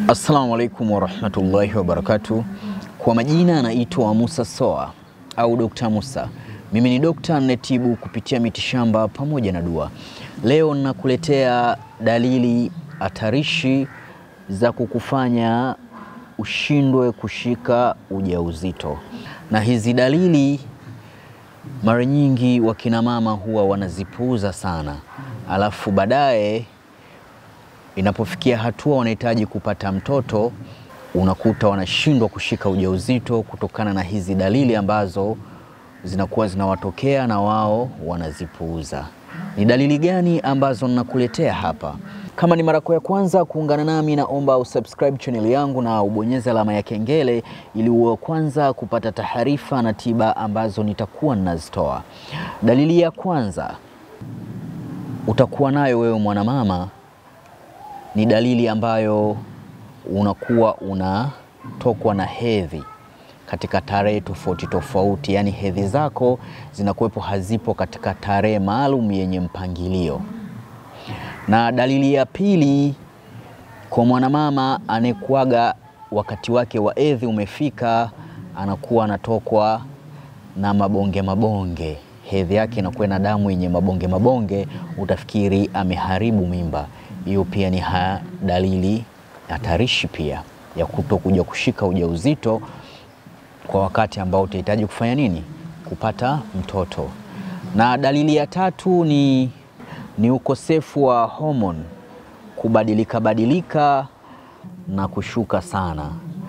Assalamu alaikum warahmatullahi wabarakatuh. Kwa majina anaitwa Musa Soa au Dr. Musa. Mimi ni dokta ninayetibu kupitia mitishamba pamoja na dua. Leo ninakuletea dalili hatarishi za kukufanya ushindwe kushika ujauzito, na hizi dalili mara nyingi wakina mama huwa wanazipuuza sana, alafu baadaye inapofikia hatua wanahitaji kupata mtoto, unakuta wanashindwa kushika ujauzito kutokana na hizi dalili ambazo zinakuwa zinawatokea na wao wanazipuuza. Ni dalili gani ambazo ninakuletea hapa? Kama ni mara yako ya kwanza kuungana nami, naomba usubscribe channel yangu na ubonyeze alama ya kengele ili uwe kwanza kupata taarifa na tiba ambazo nitakuwa ninazitoa. Dalili ya kwanza utakuwa nayo wewe mwanamama ni dalili ambayo unakuwa unatokwa na hedhi katika tarehe tofauti tofauti, yaani hedhi zako zinakuwepo hazipo katika tarehe maalum yenye mpangilio. Na dalili ya pili kwa mwanamama anayekuaga wakati wake wa hedhi umefika, anakuwa anatokwa na mabonge mabonge, hedhi yake inakuwa na damu yenye mabonge mabonge, utafikiri ameharibu mimba. Hiyo pia ni ha dalili hatarishi pia ya kutokuja kushika ujauzito kwa wakati ambao utahitaji kufanya nini? Kupata mtoto. Na dalili ya tatu ni, ni ukosefu wa homoni kubadilika badilika na kushuka sana,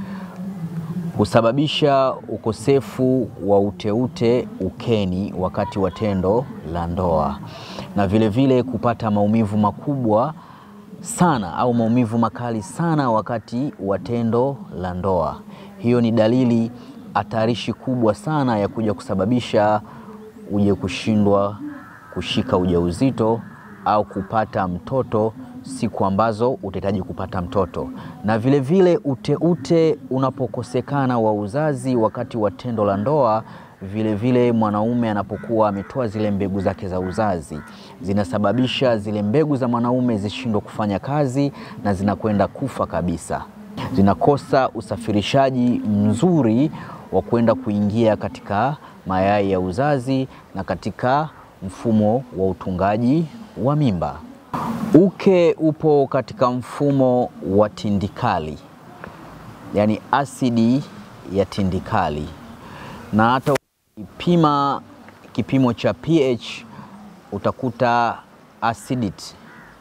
husababisha ukosefu wa uteute ukeni wakati wa tendo la ndoa, na vilevile vile kupata maumivu makubwa sana au maumivu makali sana wakati wa tendo la ndoa. Hiyo ni dalili hatarishi kubwa sana ya kuja kusababisha uje kushindwa kushika ujauzito au kupata mtoto siku ambazo utahitaji kupata mtoto. Na vilevile uteute unapokosekana wa uzazi wakati wa tendo la ndoa vilevile vile mwanaume anapokuwa ametoa zile mbegu zake za uzazi zinasababisha zile mbegu za mwanaume zishindwe kufanya kazi na zinakwenda kufa kabisa, zinakosa usafirishaji mzuri wa kwenda kuingia katika mayai ya uzazi na katika mfumo wa utungaji wa mimba. Uke upo katika mfumo wa tindikali, yaani asidi ya tindikali, na hata ukipima kipimo cha pH utakuta acidity,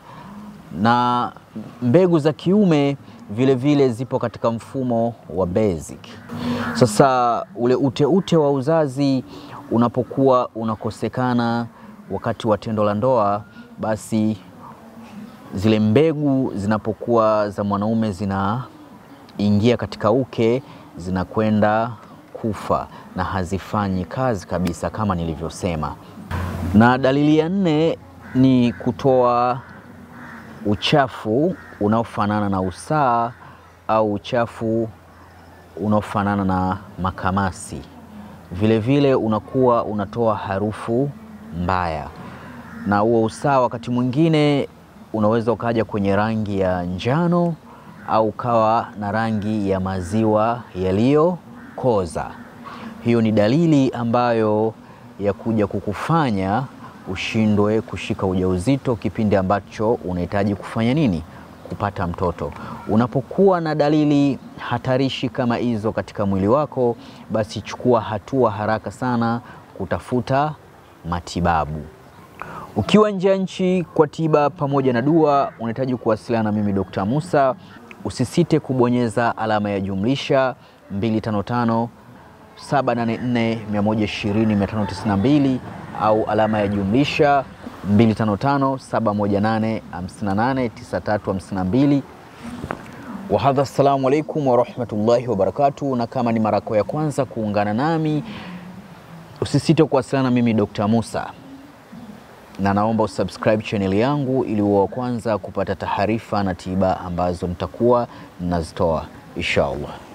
na mbegu za kiume vile vile zipo katika mfumo wa basic. Sasa ule uteute ute wa uzazi unapokuwa unakosekana wakati wa tendo la ndoa, basi zile mbegu zinapokuwa za mwanaume zinaingia katika uke zinakwenda kufa na hazifanyi kazi kabisa kama nilivyosema. Na dalili ya nne ni kutoa uchafu unaofanana na usaa au uchafu unaofanana na makamasi. Vilevile vile unakuwa unatoa harufu mbaya, na huo usaa wakati mwingine unaweza ukaja kwenye rangi ya njano au ukawa na rangi ya maziwa yaliyokoza. Hiyo ni dalili ambayo ya kuja kukufanya ushindwe kushika ujauzito kipindi ambacho unahitaji kufanya nini? Kupata mtoto. Unapokuwa na dalili hatarishi kama hizo katika mwili wako, basi chukua hatua haraka sana kutafuta matibabu. Ukiwa nje ya nchi kwa tiba pamoja na dua, unahitaji kuwasiliana na mimi Dr. Musa, usisite kubonyeza alama ya jumlisha 255 784 120 592 au alama ya jumlisha 255 718 58 9352. Wahadha, assalamu alaikum warahmatullahi wabarakatuh. Na kama ni mara yako ya kwanza kuungana nami, usisite kuwasiliana na mimi Dr. Musa, na naomba usubscribe channel yangu ili uwe wa kwanza kupata taarifa na tiba ambazo nitakuwa ninazitoa insha Allah.